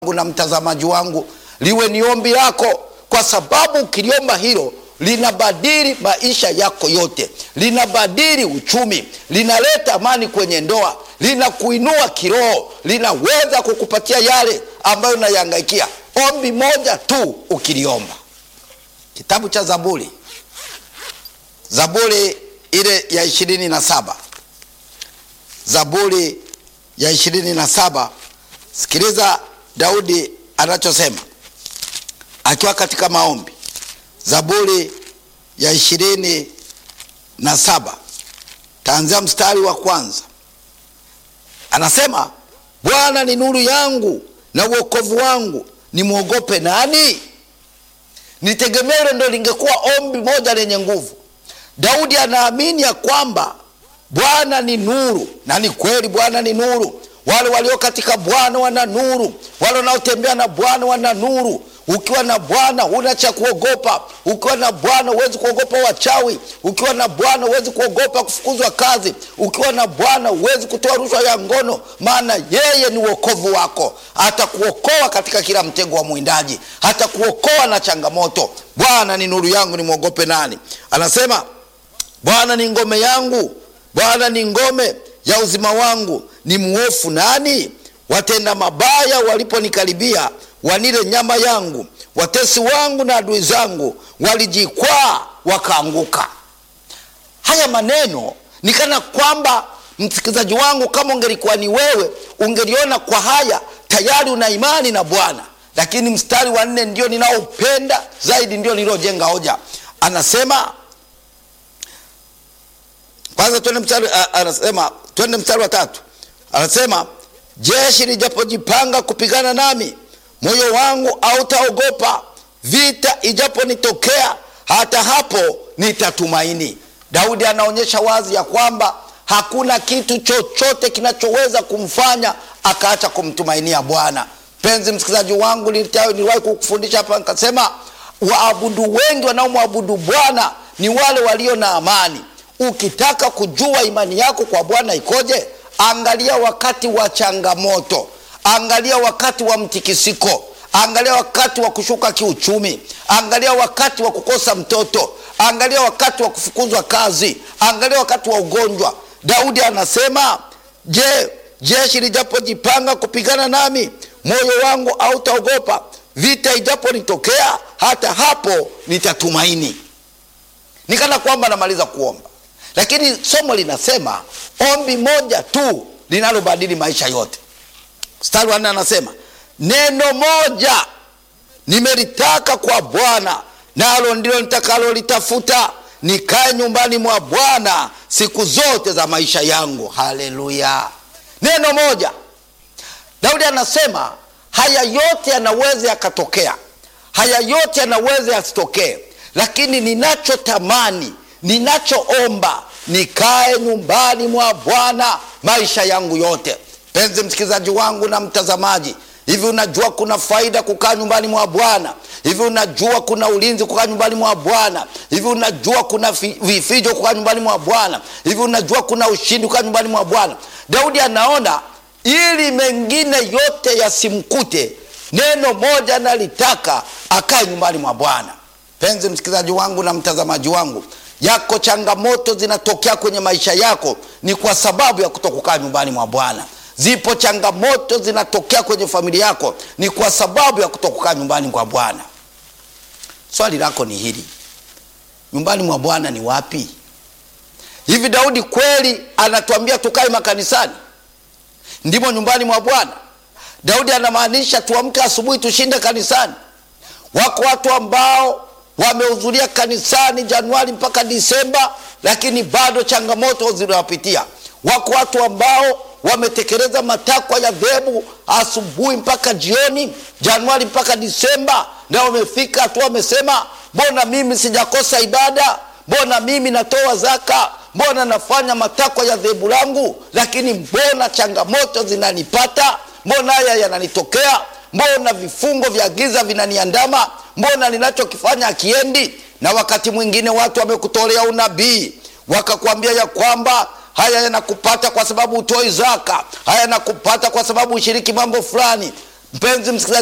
na mtazamaji wangu liwe ni ombi lako, kwa sababu ukiliomba hilo linabadili maisha yako yote, linabadili uchumi, linaleta amani kwenye ndoa, linakuinua kiroho, linaweza kukupatia yale ambayo unayahangaikia. Ombi moja tu ukiliomba. Kitabu cha Zaburi, Zaburi ile ya ishirini na saba Zaburi ya ishirini na saba Sikiliza Daudi anachosema akiwa katika maombi. Zaburi ya ishirini na saba taanzia mstari wa kwanza, anasema Bwana ni nuru yangu na uokovu wangu, nimwogope nani? Nitegemee. Ndo lingekuwa ombi moja lenye nguvu. Daudi anaamini ya kwamba Bwana ni nuru, na ni kweli Bwana ni nuru. Wale walio katika Bwana wana nuru, wale wanaotembea na Bwana wana nuru. Ukiwa na Bwana huna cha kuogopa. Ukiwa na Bwana huwezi kuogopa wachawi. Ukiwa na Bwana huwezi kuogopa kufukuzwa kazi. Ukiwa na Bwana huwezi kutoa rushwa ya ngono, maana yeye ni uokovu wako. Atakuokoa katika kila mtego wa mwindaji, atakuokoa na changamoto. Bwana ni nuru yangu, nimwogope nani? Anasema Bwana ni ngome yangu, Bwana ni ngome ya uzima wangu, ni mwofu nani? Watenda mabaya waliponikaribia wanile nyama yangu, watesi wangu na adui zangu walijikwaa wakaanguka. Haya maneno ni kana kwamba, msikilizaji wangu, kama ungelikuwa ni wewe, ungeliona kwa haya tayari una imani na Bwana. Lakini mstari wa nne ndio ninaopenda zaidi, ndio niliojenga hoja. Anasema kwanza, twende mstari, anasema twende mstari wa tatu, anasema jeshi lijapojipanga kupigana nami moyo wangu hautaogopa, vita ijaponitokea, hata hapo nitatumaini. Daudi anaonyesha wazi ya kwamba hakuna kitu chochote kinachoweza kumfanya akaacha kumtumainia Bwana. Mpenzi msikilizaji wangu, niliwahi kukufundisha hapa nikasema, waabudu wengi wanaomwabudu Bwana ni wale walio na amani. Ukitaka kujua imani yako kwa Bwana ikoje, angalia wakati wa changamoto Angalia wakati wa mtikisiko, angalia wakati wa kushuka kiuchumi, angalia wakati wa kukosa mtoto, angalia wakati wa kufukuzwa kazi, angalia wakati wa ugonjwa. Daudi anasema, je, jeshi lijapojipanga kupigana nami, moyo wangu hautaogopa, vita ijaponitokea, hata hapo nitatumaini. Nikana kwamba namaliza kuomba, lakini somo linasema ombi moja tu linalobadili maisha yote. Mstari wa nne anasema neno moja nimelitaka kwa Bwana, nalo ndilo nitakalolitafuta, nikae nyumbani mwa Bwana siku zote za maisha yangu. Haleluya! Neno moja. Daudi anasema haya yote yanaweza yakatokea, haya yote yanaweza yasitokee, lakini ninachotamani, ninachoomba, nikae nyumbani mwa Bwana maisha yangu yote. Mpenzi msikilizaji wangu na mtazamaji, hivi unajua kuna faida kukaa nyumbani mwa Bwana? Hivi unajua kuna ulinzi kukaa nyumbani mwa Bwana? Hivi unajua kuna vifijo kukaa nyumbani mwa Bwana? Hivi unajua kuna ushindi kukaa nyumbani mwa Bwana? Daudi anaona ili mengine yote yasimkute, neno moja nalitaka, akae nyumbani mwa Bwana. Mpenzi msikilizaji wangu na mtazamaji wangu, yako changamoto zinatokea kwenye maisha yako, ni kwa sababu ya kutokukaa nyumbani mwa Bwana. Zipo changamoto zinatokea kwenye familia yako, ni kwa sababu ya kutokukaa nyumbani kwa Bwana. Swali lako ni hili, nyumbani mwa Bwana ni wapi? Hivi Daudi kweli anatuambia tukae makanisani ndimo nyumbani mwa Bwana? Daudi anamaanisha tuamke asubuhi tushinde kanisani? Wako watu ambao wamehudhuria kanisani Januari mpaka Disemba, lakini bado changamoto zinawapitia. Wako watu ambao wametekeleza matakwa ya dhehebu asubuhi mpaka jioni, Januari mpaka Disemba, na wamefika hatua wamesema, mbona mimi sijakosa ibada? Mbona mimi natoa zaka? Mbona nafanya matakwa ya dhehebu langu, lakini mbona changamoto zinanipata? Mbona haya yananitokea? Mbona vifungo vya giza vinaniandama? Mbona ninachokifanya akiendi? Na wakati mwingine watu wamekutolea unabii wakakwambia ya kwamba haya yanakupata kwa sababu utoi zaka, haya yanakupata kwa sababu ushiriki mambo fulani. mpenzi msikilizaji